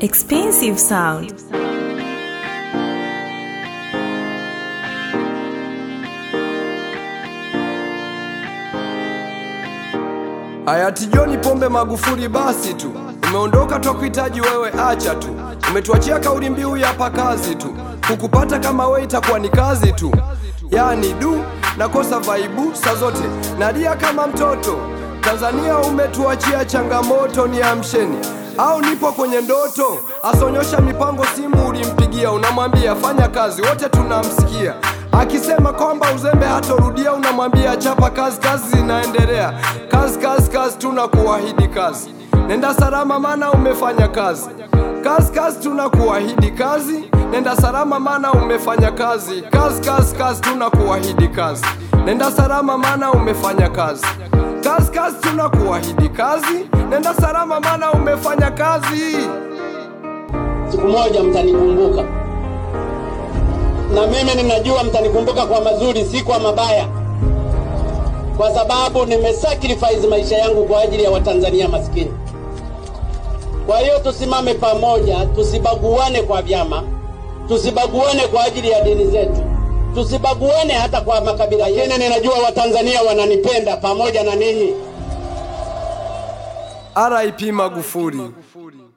Expensive sound. Hayati John Pombe Magufuli, basi tu umeondoka, twakuhitaji wewe, acha tu. Umetuachia kauli mbiu ya hapa kazi tu, kukupata kama wewe itakuwa ni kazi tu. Yani du nakosa vaibu saa zote, nalia kama mtoto. Tanzania umetuachia changamoto, ni amsheni au nipo kwenye ndoto? Asonyosha mipango, simu ulimpigia, unamwambia fanya kazi, wote tunamsikia akisema kwamba uzembe hatorudia, unamwambia chapa kazi, kazi zinaendelea, kazi kazi kazi, tunakuahidi kazi, nenda salama, maana umefanya kazi, kazi kazi, tunakuahidi kazi, nenda salama, maana umefanya kazi, kazi kazi kazi, tunakuahidi kazi, nenda salama, maana umefanya kazi, kazi kazi, tunakuahidi kazi, nenda salama, maana umefanya kazi. Siku moja mtanikumbuka, na mimi ninajua mtanikumbuka kwa mazuri, si kwa mabaya, kwa sababu nimesacrifice maisha yangu kwa ajili ya Watanzania maskini. Kwa hiyo tusimame pamoja, tusibaguane kwa vyama, tusibaguane kwa ajili ya dini zetu, tusibaguane hata kwa makabila. Lakini ninajua Watanzania wananipenda pamoja na ninyi. RIP Magufuli.